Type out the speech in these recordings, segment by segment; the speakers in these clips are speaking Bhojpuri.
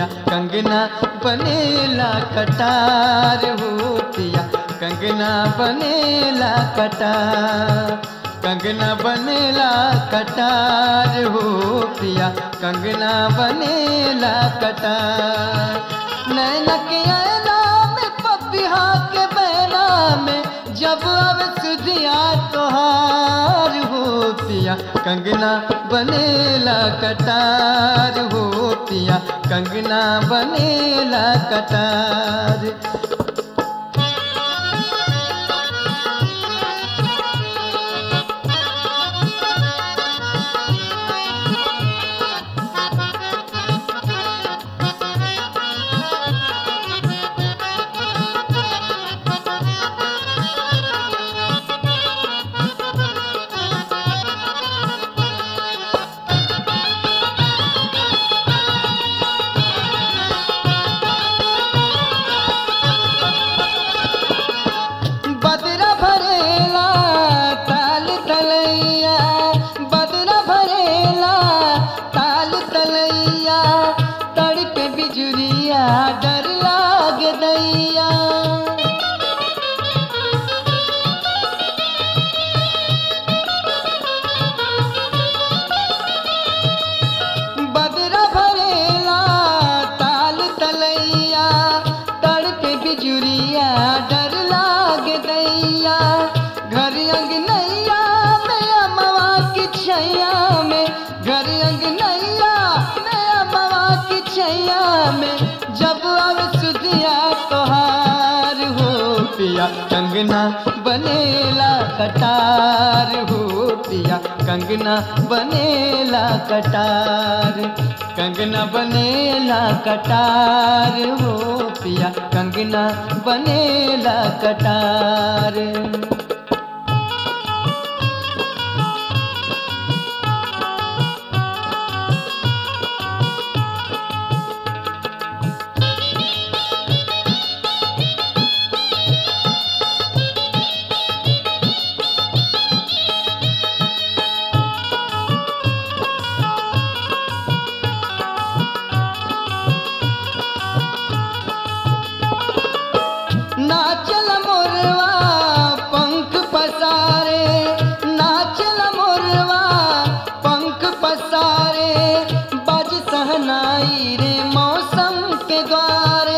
कंगना बनेला कटार हो पिया कंगना बनेला कटार कंगना बनेला कटार हो पिया कंगना बनेला कटार नैना के ऐना में पपिहा के बहना में जब अब सुधिया तोहार हो पिया कंगना बनेला कटार हो पिया कंगना बनेला कटार बदरा भरेला ताल तलैया बदरा भरेला ताल तलैया तड़के बिजुरिया डर लाग दैया बदरा भरेला ताल तलैया तड़के बिजुरिया डर लाग दैया घर अंगनैया में अमवा की छैया में घर अंगनैया में अमवा की छैया में जब अब सुधिया तोहार हो पिया कंगना बनेला कटार हो पिया कंगना बनेला कटार कंगना बनेला कटार हो पिया कंगना बनेला कटार नाचल मोरवा पंख पसारे नाचल मोरवा पंख पसारे बज सहनाई रे मौसम के द्वारे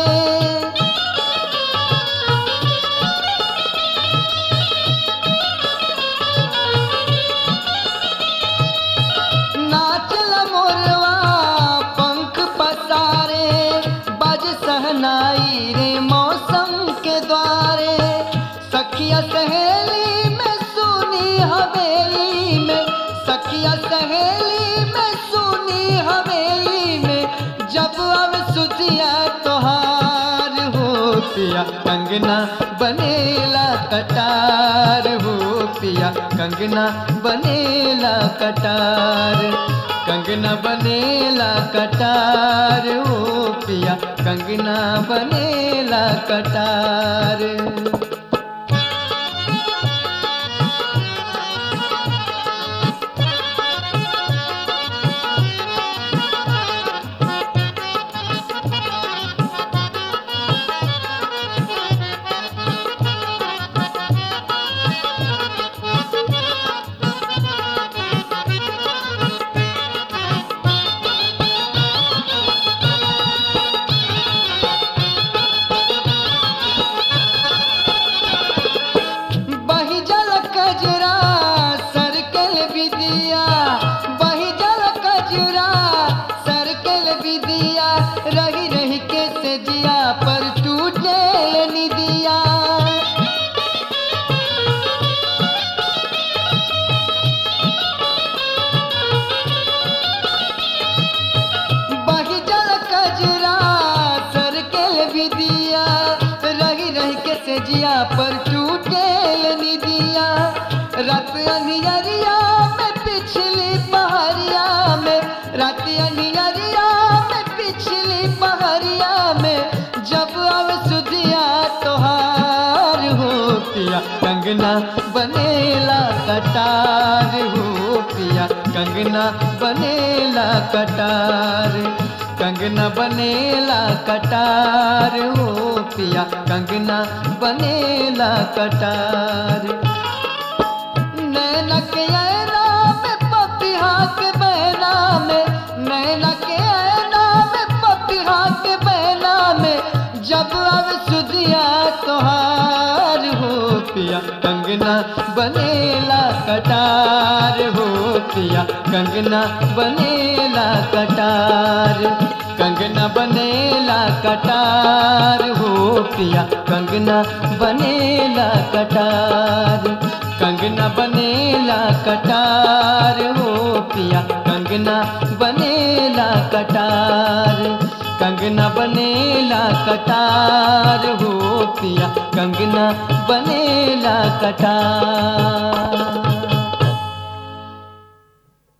नाचल मोरवा पंख पसारे बज सहनाई रे मौसम के द्वारे सखिया सहेली में सुनी हवेली में सखिया सहेली में सुनी हवेली में जब अब सुधिया तोहार हो पिया कंगना बनेला कटार हो पिया कंगना बनेला कटार कंगना बनेला कटार हो पिया कंगना बनेला कटार बही जल कजरा सरकल विदिया बही जल कजरा सरकल विदिया रही रही के से जिया पर टूटे निदिया बही जल कजरा सरकल विदिया रही रही के से जिया पर टूटे निदिया रात अनियरिया में पिछली पहरिया में रात अनियरिया में पिछली पहरिया में जब अब सुधिया तोहार हो पिया कंगना बनेला कटार हो पिया कंगना बनेला कटार कंगना बनेला कटार हो पिया कंगना बनेला कटार नैना के ऐना में पपिहा के बहना में नैना के ऐना में पपिहा के बहना में जब अब सुधिया तोहार हो पिया कंगना बनेला कटार हो पिया कंगना बनेला कटार कंगना बनेला कटार हो पिया कंगना बनेला कटार कंगना बनेला कटार हो पिया कंगना बनेला कटार कंगना बनेला कटार हो पिया कंगना बनेला कटार